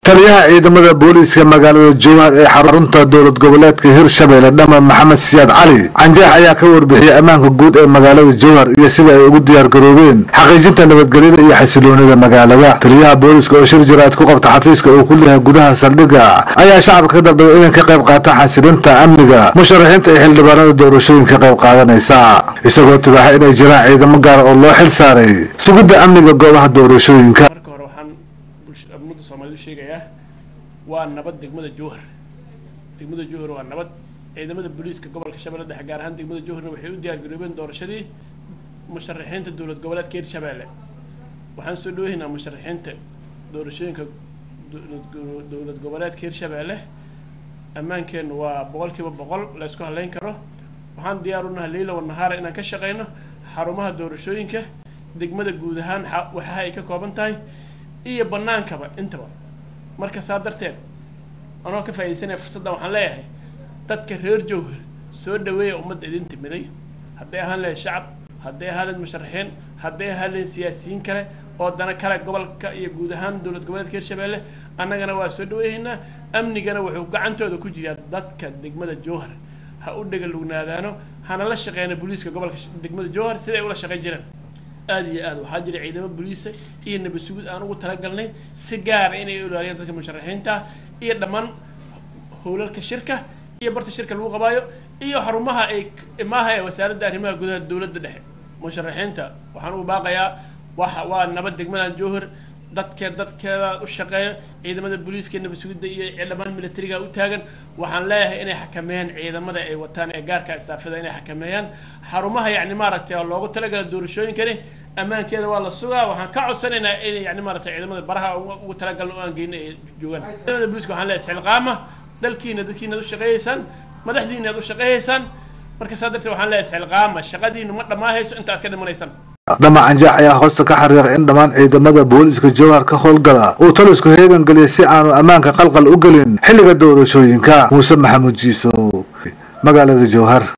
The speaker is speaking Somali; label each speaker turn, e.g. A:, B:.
A: taliyaha ciidamada booliiska magaalada jowhar ee xarunta dowlad goboleedka hirshabelle dhama maxamed siyaad cali canjeex ayaa ka warbixiyey ammaanka guud ee magaalada jowhar iyo sida ay ugu diyaar garoobeen xaqiijinta nabadgelyada iyo xasiloonida magaalada taliyaha booliiska oo shir jiraad ku qabta xafiiska uu ku leeyahay gudaha saldhigga ayaa shacabka ka dalbaday inay ka qayb qaataan xasilinta amniga musharaxiinta iyo xildhibaanada doorashooyinka ka qayb qaadanaysa isagoo tibaaxa inay jiraan ciidamo gaara oo loo xil saaray sugidda amniga goobaha doorashooyinka
B: marka hore waxaan bulsha- ummadda soomaalida sheegayaa waa nabad degmada jowhar degmada jowhar waa nabad ciidamada booliiska gobolka shabeelle dhexe gaar ahaan degmada jowharna waxay u diyaar garoobeen doorashadii musharaxiinta dowlad goboleedka hirshabeelle waxaan soo dhaweynaa musharaxiinta doorashooyinka dowlad go- dowlad goboleedka hirshabeelle ammaankeennu waa boqolkiiba boqol la isku halayn karo waxaan diyaar u nahay leyla wanahaara inaan ka shaqeyno xarumaha doorashooyinka degmada guud ahaan xa- waxaha ay ka kooban tahay iyo banaankaba intaba marka saa darteed anoo ka faaidaysanaya fursaddan waxaan leeyahay dadka reer jowhar soo dhaweeya ummadda idin timiday hadday ahaan lahayd shacab hadday ahaan lahayd musharaxiin hadday ahaan lahayd siyaasiyiin kale oo dana kale gobolka iyo guud ahaan dowlad goboleedka hirshabeelle annagana waa soo dhaweeyaynaa amnigana wuxuu gacantooda ku jiraa dadka degmada jowhar ha u dhegalugnaadaano hana la shaqeyna booliiska gobolka sh- degmada jowhar siday ula shaqeyn jireen aada iyo aad waxaa jira ciidamo booliisa iyo nabad sugid aan ugu talagalnay si gaara inay ilaaliyaan dadka musharaxiinta iyo dhammaan howlalka shirka iyo barta shirka lagu qabaayo iyo xarumaha ay maaha ee wasaaradda arrimaha gudaha dowladda dhexe musharaxiinta waxaan ugu baaqayaa waxa waa nabad degmada jowhar dadkee dadkeeda u shaqeeya ciidamada booliiska iyo nabad sugidda iyo dhammaan militariga u taagan waxaan leeyahay inay xakameeyaan ciidamada ay wataan ee gaarka istaafada inay xakameeyaan xarumaha yacni maaragtay oo loogu talagala doorashooyinkani ammaankeeda waa la sugaa waxaan ka codsanaynaa inay yani maaragtay ciidamada baraha ugu- ugu talagalna u aan geyna ay joogaan ciidamada booliiska waxaan leeyahay isxilqaama dalkiina dadkiina ad u shaqeeyeysaan madaxdiina ad u shaqeeyeysaan marka saa darteed waxaan leeyahay isxilqaama shaqadiinu ma dhammaahayso inta aad ka dhimanaysaan
A: dhama canjeex ayaa hoosta ka xariiqay in dhammaan ciidamada booliiska jowhar ka howlgala uu talisku heegan geliyay si aanu ammaanka qalqal u gelin xilliga doorashooyinka muuse maxamuud jiisow magaalada jowhar